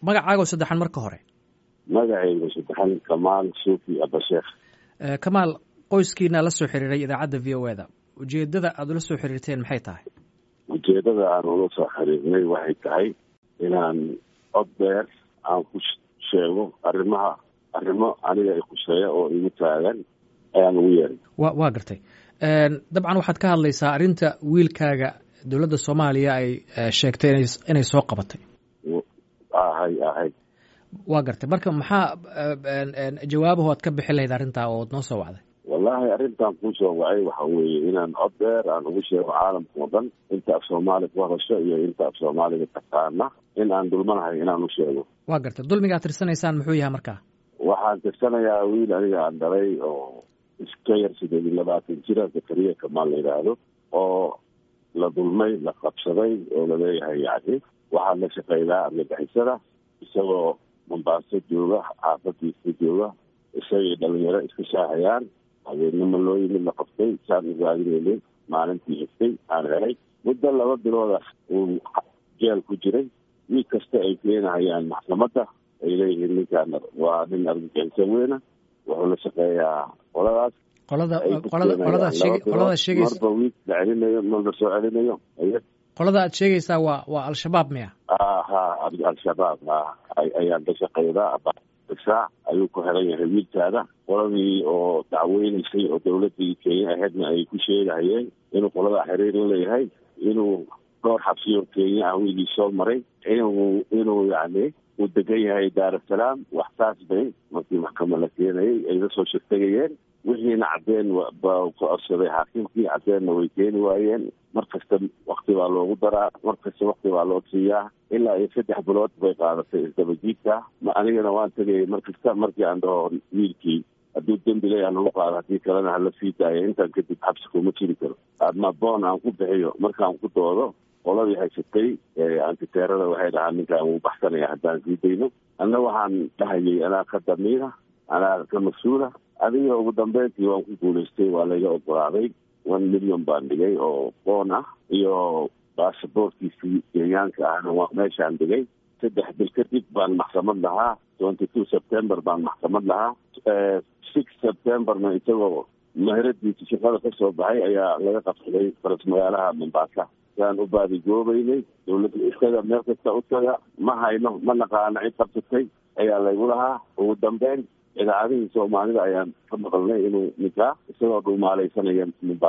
magacaago saddexan marka hore magacayga saddexan kamaal suufi abasheekh kamaal qoyskiina la soo xiriiray idaacadda v o e da ujeedada aada ula soo xiriirteen maxay tahay ujeedada aan ula soo xiriirnay waxay tahay inaan cod dheer aan ku sheego arrimaha arrimo aniga i khuseeya oo igu taagan ayaan ugu yeeray wa waa gartay dabcan waxaad ka hadlaysaa arrinta wiilkaaga dowladda soomaaliya ay sheegtay ina inay soo qabatay ahay ahay waa gartay marka maxaa jawaabahu aad ka bixin lahayd arrintaa oo noo soo wacday wallahi arrintan kuusoo wacay waxa weeye inaan cod dheer aan ugu sheego caalamka oo dhan inta af soomaali ku hadasho iyo inta af soomaaliga taqaana in aan dulmanahay inaan u sheego waa gartay dulmigaad tirsanaysaan muxuu yahay markaa waxaan tirsanayaa wiil aniga aan dhalay oo iska yar sideed iyo labaatan jira zakariya kamaal la yidhaahdo oo la dulmay la qabsaday oo laleeyahay yacni waxaa la shaqeynaa argagixisada isagoo mombaaso jooga xaafadiisa jooga isagay dhalinyaro iska shaahayaan habeenimo loo yimid la qabtay saan ugaadinaynin maalintii xigtay aan helay muddo laba bilooda uu jeel ku jiray wiil kasta ay keenahayaan maxkamadda ay leeyihiin ninkaan waa nin argagixiso weyna wuxuu la shaqeeyaa qoladaas qolada qolada qoladaad sheeg qoladaad sheegaysa marba wiil la celinayo marba soo celinayo qolada aad sheegaysaa waa waa al-shabaab miya ha al-shabaab ha ayaan ka shaqeydaa saac ayuu ku xiran yahay wiilkaada qoladii oo dacweynaysay oo dawladii kenya ahaydna ay ku sheegahayeen inuu qolada xiriir la leeyahay inuu dhowr xabsiyo kenya ah wiilii soo maray inuu inuu yacni uu degan yahay daarasalaam wax saas bay markii maxkamad la keenayay ay la soo shirtagayeen wixiina caddeen ba ku codsaday xaakimkii caddeenna way keeni waayeen mar kasta wakti baa loogu daraa mar kasta wakti baa loo siiyaa ilaa iyo saddex bilood bay qaadatay isdabajiidka ma anigana waan tegayay mar kasta markii aan dhaho wiilkii hadduu dembi leeyaha lagu qaado haddii kalena hala sii daaya intaan kadib xabsi kuma jiri karo adma boon aan ku bixiyo markaan ku doodo qoladii haysatay antiteerada waxay dhahaa ninkaan wuu baxsanaya haddaan sii dayno anna waxaan dhahayay anaa ka damiira anaa ka mas-uula adiga ugu dambeyntii waan ku guulaystay waa layga ogolaaday one million baan dhigay oo boon ah iyo baasaboortkiisii kenyaanka ahna waa meeshaan dhigay saddex bil kadib baan maxkamad lahaa twenty two september baan maxkamad lahaa six septemberna isagoo maheradiisa shaqada ka soo baxay ayaa laga qabsaday faras magaalaha mombaasa saan u baadigoobeynay dawladda iskaga meel kasta u taga ma hayno ma naqaana cid qabsatay ayaa laygu lahaa ugu dambeyn idaacadihii soomaalida ayaan ka maqalnay inuu ninkaa isagoo dhumaalaysanaya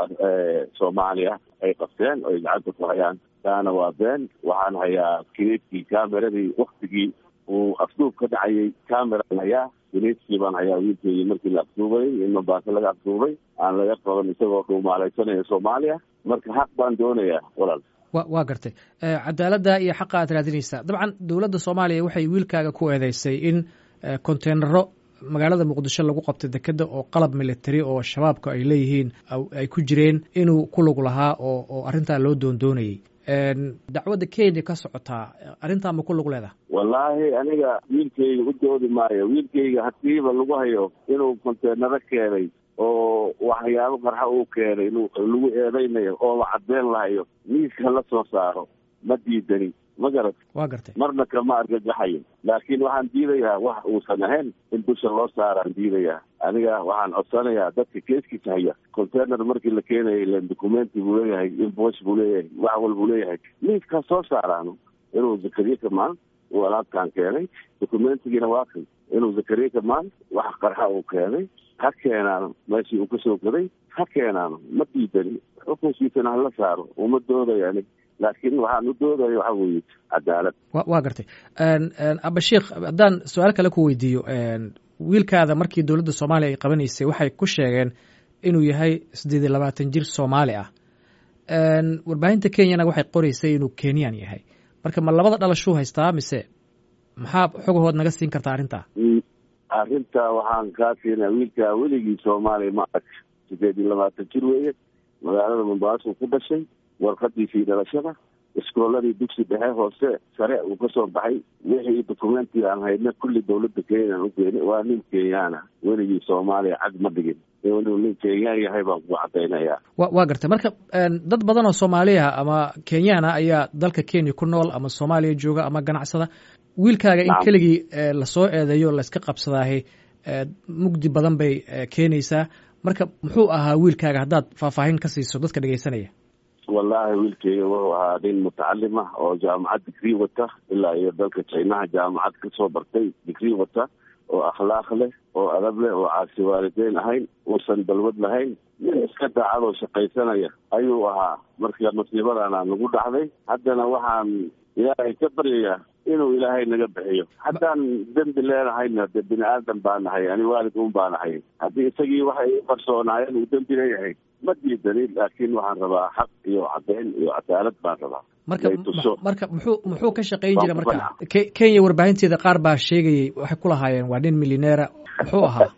soomaaliya ay qabteen oo ay gacanta ku hayaan taana waa been waxaan hayaa kineedkii cameradii waktigii uu afduub ka dhacayay cameraan hayaa kineedkii baan hayaa wiilkeedii markii la afduubayay in mombaaso laga afduubay aan laga qaban isagoo dhumaalaysanaya soomaaliya marka xaq baan doonayaa walaal wa waa gartay cadaaladda iyo xaqa aad raadinaysaa dabcan dowladda soomaaliya waxay wiilkaaga ku eedeysay in conteenaro magaalada muqdisho lagu qabtay dekeda oo qalab military oo shabaabka ay leeyihiin ay ku jireen inuu ku lug lahaa oo oo arrintaa loo doondoonayay dacwadda kenya ka socotaa arrintaa ma ku lug leedaha wallaahi aniga wiilkayga u doodi maayo wiilkayga hadiiba lagu hayo inuu conteenaro keenay oo waxyaabo qarxa uu keenay lagu eedeynayo oo la cadeen lahayo miiska la soo saaro ma diidani ma garat waa gartay marna kama argagaxayo laakiin waxaan diidayaa wax uusan ahayn in dusha loo saaraan diidayaa aniga waxaan codsanayaa dadka keeskiisa haya container markii la keenayay ilan documenti buu leeyahay invoice buu leeyahay wax walbuu leeyahay miiskaa soo saaraano inuu zakariya kamaan uu alaabtaan keenay documentigiina waa kan inuu zakariya kamaan wax qarxa uu keenay ha keenaano meeshii uu kasoo gaday ha keenaano ma diidani xukunkiisana hala saaro uma doodayo anig laakiin waxaan u doodaya waxa weeye cadaalad wa waa gartay abasheikh haddaan su-aal kale ku weydiiyo wiilkaada markii dowladda soomaaliya ay qabanaysay waxay ku sheegeen inuu yahay siddeed iyo labaatan jir soomaali ah warbaahinta kenyana waxay qoreysay inuu kenyan yahay marka ma labada dhalashuu haystaa mise maxaa xogahood naga siin kartaa arrintaa arrinta waxaan kaa siinaa wiilkaa weligii soomaaliya ma arag siddeed iyo labaatan jir weeye magaalada mombaaso ku dhashay warqadiisii dhalashada iskooladii dugsi dhexe hoose sare uu ka soo baxay wixii documenti aan hayna kulli dawladda kenyan u keenay waa nin kenyaana weligii soomaaliya cag ma dhigin inuu nin kenyaan yahay baan ku cadaynayaa wa waa gartay marka dad badan oo soomaaliya ama kenyaan ah ayaa dalka kenya ku nool ama soomaaliya jooga ama ganacsada wiilkaaga in keligii lasoo eedeeyo layska qabsadaahi mugdi badan bay keenaysaa marka muxuu ahaa wiilkaaga haddaad faahfaahin ka siiso dadka dhegeysanaya wallaahi wiilkeyga wuxuu ahaa nin mutacalim ah oo jaamacad digrii wata ilaa iyo dalka jinaha jaamacad kasoo bartay digrii wata oo akhlaaq leh oo adab leh oo caasi waalideyn ahayn uusan balwad lahayn nin iska daacadoo shaqaysanaya ayuu ahaa marka masiibadana nagu dhacday haddana waxaan ilaahay ka baryayaa inuu ilaahay naga bixiyo haddaan dembi leenahayna de bini aadan baa nahay ani waalid un baa nahay haddii isagii waxay u qarsoonaayeen uu dembi leeyahay ma diidanin laakiin waxaan rabaa xaq iyo caddeyn iyo cadaalad baan rabaa marka marka muxuu muxuu ka shaqayn jira marka kenya warbaahinteeda qaar baa sheegayay waxay ku lahaayeen waa nin milyaneera muxuu ahaa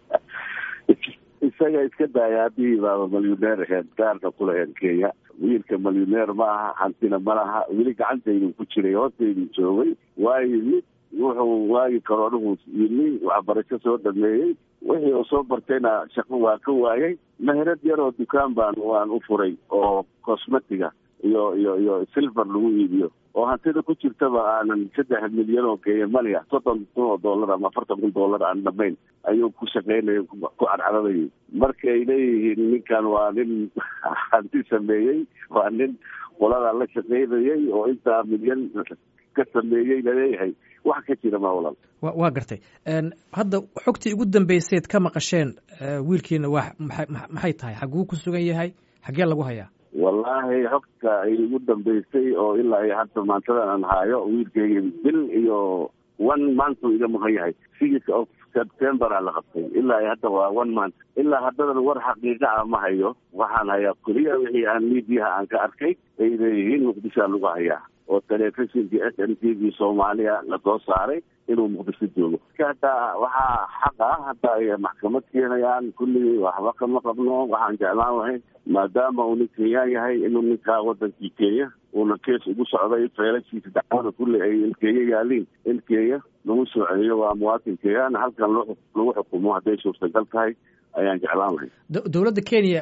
isaga iska daaya haddii baaba milyaneer aheed gaarka kulaheen kenya wiilka milyaneer ma aha hantina ma laha weli gacantaydu ku jiray hoostaydu joogay waayo mid wuxuu waagi karoonuhu yimi waxbarasho soo dhameeyey wixii uu soo bartayna shaqo waa ka waayay meherad yaroo dukaan baan waan u furay oo cosmetiga iyo iyo iyo silver lagu iibiyo oo hantida ku jirtaba aanan saddex milyan oo kenya mania soddon kun oo dollar ama afartan kun dollar aan dhamayn ayuu ku shaqaynaya ku cadcadabayay marka ay leeyihiin ninkan waa nin hanti sameeyey waa nin qoladaa la shaqaynayay oo intaa milyan ka sameeyey laleeyahay wax ka jira ma walaal wa waa gartay hadda xogtii ugu dambayseed ka maqasheen wiilkiina waa maxay maxay tahay xaguu ku sugan yahay xaggee lagu hayaa wallaahi xogta ay ugu dambaysay oo ilaa iyo hadda maantadan aan haayo wiilkeyga bil iyo one month uu iga maqan yahay six of september aa la qabtay ilaa iyo hadda waa one month ilaa haddadan war xaqiiqa ah ma hayo waxaan hayaa keliya wixii aan miidiyaha aan ka arkay ay leeyihiin muqdishoa lagu hayaa oo telefishinkii s m t v soomaaliya lasoo saaray inuu muqdisho joogo hadda waxaa xaq ah hadda ay maxkamad keenayaan kulligii waxba kama qabno waxaan jeclaan lahayn maadaama uu nin kenyaan yahay inuu ninkaa wadankii kenya uuna kees ugu socday feelashiisa dacwada kulli ay ilkeeya yaaliin in kenya lagu soo celiyo waa muwaatin kenyaan halkan lagu xukumo hadday suurtagal tahay ayaan jeclaan lahayn dowladda kenya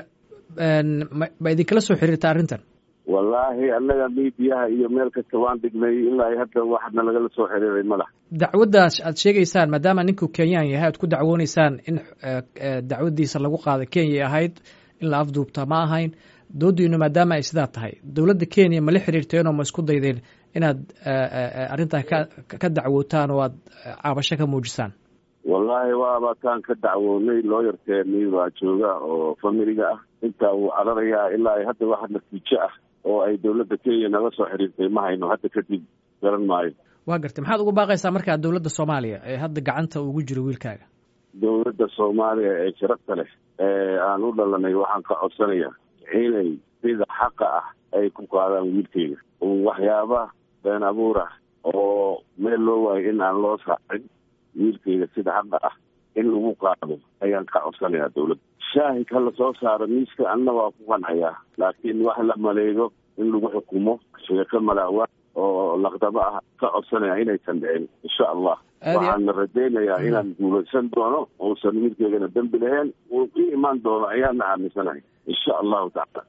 ma idinkala soo xiriirta arrintan wallaahi annaga miidiyaha iyo meel kasta waan dhignay ilaa hadda waxna lagala soo xiriiray madax dacwaddaas aad sheegaysaan maadaama ninku kenyaan yahay aad ku dacwooneysaan in dacwaddiisa lagu qaada kenya ahayd in la afduubta ma ahayn doodiinu maadaama ay sidaa tahay dowladda kenya ma la xiriirteenoo ma isku daydeen inaad arrintaa ka ka dacwootaan oo aad caabasho ka muujisaan wallaahi waaba taan ka dacwoonay looyarkeeni waa jooga oo familiga ah intaa wuu cararayaa ilaa hadda waxa natiijo ah oo ay dowladda kenya naga soo xiriirtay ma hayno hadda kadib garan maayo waa gartay maxaad ugu baaqaysaa markaa dowladda soomaaliya ee hadda gacanta ugu jiro wiilkaaga dowladda soomaaliya ee sharafta leh ee aan u dhalanay waxaan ka codsanayaa inay sida xaqa ah ay ku qaadaan wiilkeyga waxyaaba been abuur ah oo meel loo waayo in aan loo saacin wiilkeyga sida xaqa ah in lagu qaado ayaan ka codsanayaa dowladda shaahid ha la soo saaro miiska anna waa ku qancayaa laakiin wax la maleego in lagu xukumo sheeko malaawa oo laqdabo ah ka codsanaya inaysan dhicin insha allah waxaana rajaynayaa inaan guulaysan doono uusan wiilkeygana dembi lahayn uu ii imaan doono ayaana aaminsanahay insha allahu tacala